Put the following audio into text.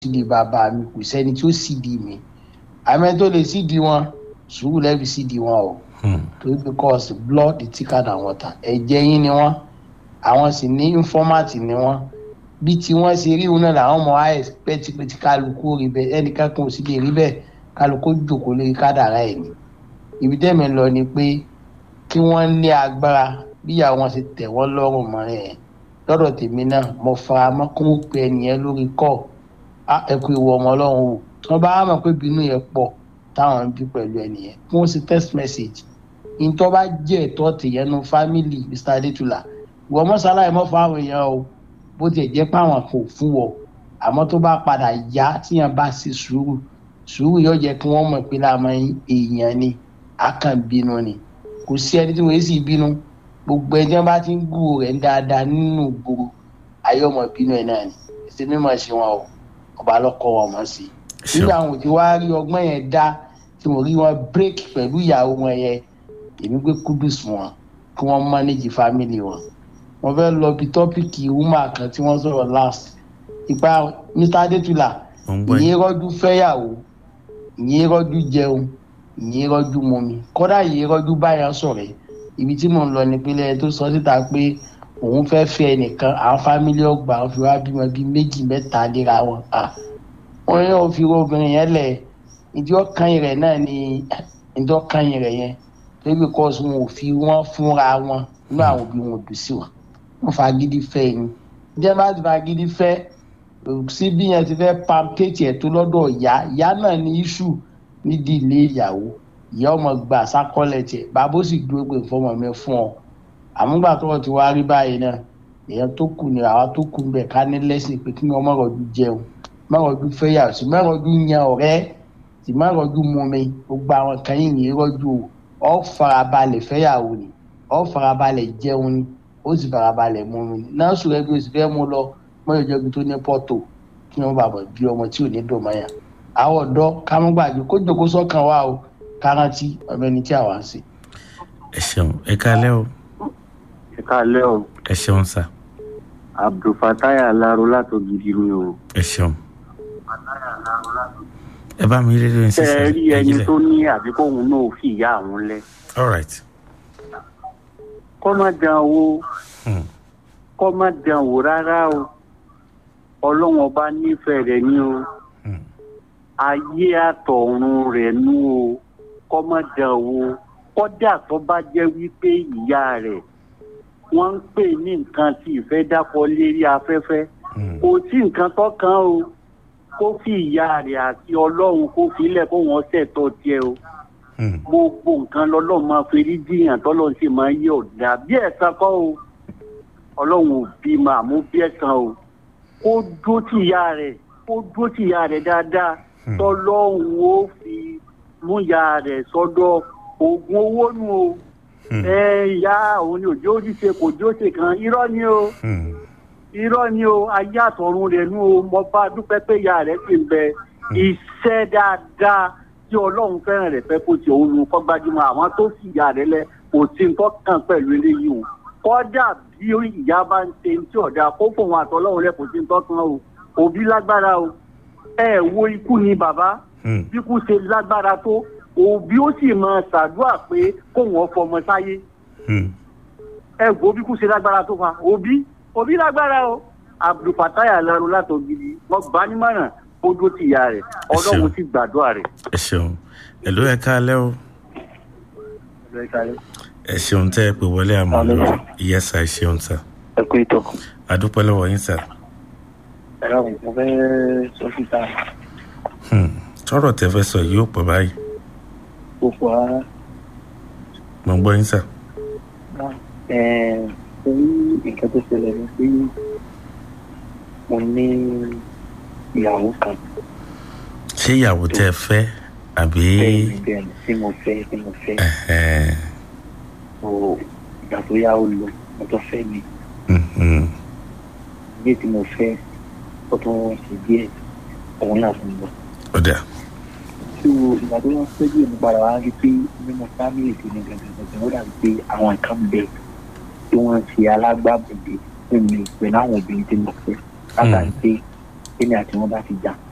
sídìí bàbá mi kò sẹ́ni tí ó sídìí mi àmọ́ tó lè sídìí wọn sùúrù lẹ́bi sídìí wọn o torí because blood is thicker than water ẹ̀jẹ̀ yín ni wọ́n àwọn sì ní informant ni wọ́n bí tí wọ́n ṣe rí wọn náà làwọn ọmọ wa expect pé tí kálukú rí bẹ́ẹ̀ ẹnìkan kan ò sì lè rí bẹ́ẹ̀ kálukú jòkó lórí kádàrá ẹ̀ ni ibi tẹ́mi lọ ni pé kí wọ́n ní agbára bíyàwó wọn ṣe tẹ̀ wọ́n lọ́rùn mọ́ ẹ̀ lọ́dọ̀ tèmi náà mo fara mọ́ kó ń pe ẹnìyẹn lórí kọ́ ẹ kú ìwọ ọmọ ọlọ́run o tí wọ́n bá mọ̀ pé bínú yẹn pọ̀ táwọn ń bí pẹ̀lú ẹnìyẹn kí wọ́n ṣe text message ìtọ́ bá jẹ́ ẹ̀tọ́ tìyẹnu family mr adétúlà ìwọ mọ́sálàyé mọ́ fún àwọn èèyàn o bó tiẹ̀ jẹ́ pé àwọn kò fún wọ àmọ́ tó bá padà yá tíyẹn bá ṣe sùúrù sùúrù yóò jẹ́ kí wọ́n mọ̀ pé láàmú èèyàn ni akànbínú ni kò sí ẹni tí wọ́n sì bínú gbogbo ẹni tí wọ́n bá ti ń gùn rẹ̀ dáadáa nínú gbòòrò ayé ọmọ bínú ẹ̀ náà ni ẹsẹ̀ mímọ̀ ṣe wọn o ọba lọ́kọ̀ wọn mọ̀ sí i nígbà àwọn tí wàá rí ọgbọ́n yẹn dá tí mo rí wọn break pẹ̀lú ìyàwó wọn yẹn èmi gbé kudus wọn kí wọ́n manage family wọn wọ́n fẹ́ lọ bí tọ́pìkì woman kan tí wọ́n sọ̀rọ̀ last ipa mr adétúlà ìyẹn rọ́jú fẹ́yàwó ìyẹn rọ́jú jẹun ìyẹn rọ́jú mọ́mi kọ́dà ìyẹn rọ́jú báyà sọ̀rọ̀ ibi tí mò ń lọ nípínlẹ̀ tó sọ síta pé òun fẹ́ fẹ́ ẹnìkan àwọn fámílì ọgbà wọn fi wá bímọ bíi méjì mẹ́ta léra wọn wọn yóò fi obìnrin yẹn lẹ̀ ìdí ọkàn rẹ̀ náà ni ìdí ọkàn rẹ̀ yẹn lórí kọ́sùn wọn ò fi wọ́n fúnra wọn inú àwọn òbí wọn ò dùn sí wọn wọn fagídí fẹ́ ni jẹ́ bá ti fagídí fẹ́ sí bí yẹn ti fẹ́ pampéètì ẹ̀ tó lọ́dọ̀ ìyá ìyá náà ní iṣu nídìí ilé ìyàwó ìyá ọmọ gba sákọ́lẹ̀ tiẹ̀ bàbá ó sì dúró pé fọmọ mi fún ọ àmúgbà tó ti wá rí báyìí náà èèyàn tó kù ní àwa tó kù níbẹ̀ ká ní lẹ́sìn pé kí wọ́n mọ̀rọ̀dú jẹun mọ̀rọ̀dú fẹ́yàwó sí mọ̀rọ̀dú yan ọ̀rẹ́ sí mọ̀rọ̀dú mumi gbogbo àwọn kan yìí ní rọ́jú o ọ̀ farabalẹ̀ fẹ́yàwó ni ọ̀ farabalẹ̀ jẹun ni ó sì farabalẹ̀ mumi ni náà sùn ẹbí oṣù fẹ́ mú lọ mọ́yọ̀jọ́ ibi tó ní pọ́tò kí wọ́n bàbọ̀ bí ọmọ tí ò ní dùn mọ́yà àwọn ọ̀dọ́ kámúgbàjú kó jòkó sọ́kàn wa o kárántí ọmọ ẹni tí àwa ń ṣe. ẹ ṣeun ẹ kálẹ́ o. ẹ kálẹ́ o. ẹ ṣeun sà. abdulfatai alaro látògidì ni o. ẹ ṣeun. ẹ bá mi rédíò ní sísè. ẹ rí ẹni tó ní àbí kóun náà fi ìyá àwọn lẹ. all right. kọ́ má dán owó kọ́ má dán wò rárá o ọlọ́run ọba nífẹ̀ẹ́ rẹ̀ ní o ayé àtọ̀run rẹ̀ nú o kọ́ má dán owó kọ́dà tó bá jẹ́ wípé ìyá rẹ̀ wọ́n ń pè ní nǹkan tí ìfẹ́ dákọ̀ lérí afẹ́fẹ́ kò sí nǹkan tó kàn o kó fi ìyá rẹ̀ àti ọlọ́run kó filẹ̀ kó wọ́n ṣẹ̀tọ́ tiẹ̀ o gbogbo nǹkan lọ́lọ́run máa ferí jiyàn tọ́lọ́run sì máa yí ọ̀dà bí ẹ̀san kọ́ o ọlọ́run ò bí máa mú bí ẹ̀san o kó dó tì ìyá rẹ̀ kó dó tì ìyá rẹ̀ dáadáa tọ́lọ́run ó fi mú ìyá rẹ̀ sọ́dọ̀ oògùn owó nu o ẹ ìyá òun ni òjò ṣíṣe kò jó ṣe kan irọ́ ni o irọ́ ni o ayé àtọ̀run rẹ̀ nu o mo bá dúpẹ́ pé ìyá rẹ̀ sì ń bẹ iṣẹ́ dáadáa tí ọlọ́run fẹ́ràn rẹ̀ fẹ́ kó ti òun nu kọ́ gbajúmọ̀ àwọn tó sì ìyá rẹ̀ lẹ kò sí nǹkan kan pẹ̀lú eléyìí o kọ́dà bí ìyá bá ń ṣe tí ọ̀dà kó fòun àtọ́lọ́run rẹ̀ kò sí nǹkan kan o òbí lágbára o ẹ wo ikú ni bàbá bí kú ṣe lágbára tó òbí ó sì máa ṣàdúrà pé kó wọn fọmọ sáyé ẹ gbọ́ bí kú ṣe lágbára tó fa òbí òbí lágbára o abdulfatai alaro látọgidi wọn gbà nímọ̀ràn ó dó ti ìyá rẹ̀ ọlọ́run sì gbàdúrà rẹ̀. ẹ ṣeun ẹlò ẹ káalẹ́ o ẹ ṣeun tẹ ẹ pé wọlé àmọ́ lórí ìyẹsà ẹ ṣeun sà. ẹ kú ìtọ́. adúpẹ́ lọ́wọ́ yín sà. ẹ rà mo fẹ́ sọ síta. tọrọ tẹ fẹ́ sọ yìí ó pọ̀ báyìí gbogbo ara. mo ń gbọ́ yín sà. orí nǹkan tó ṣẹlẹ̀ ni pé mo ní ìyàwó kan. ṣé ìyàwó tẹ fẹ́ àbí. bẹ́ẹ̀ni bẹ́ẹ̀ni tí mo fẹ́ tí mo fẹ́. o ìgbà tó yá ó lọ mo tó fẹ́ mi. ilé tí mo fẹ́ ó tún ṣe díẹ̀ òun náà fún mi. ó dà so ìgbà tó wọn fẹ́ díẹ̀ mo padà wá rí pé nínú fámìlì tó ní gàgàgàgà ó dàbí pé àwọn nǹkan bẹ tí wọ́n ń ṣe alágbàbọ̀dé fún mi pẹ̀lú àwọn obìnrin tí mo fẹ́ látàrí pé èmi àti wọn bá ti jà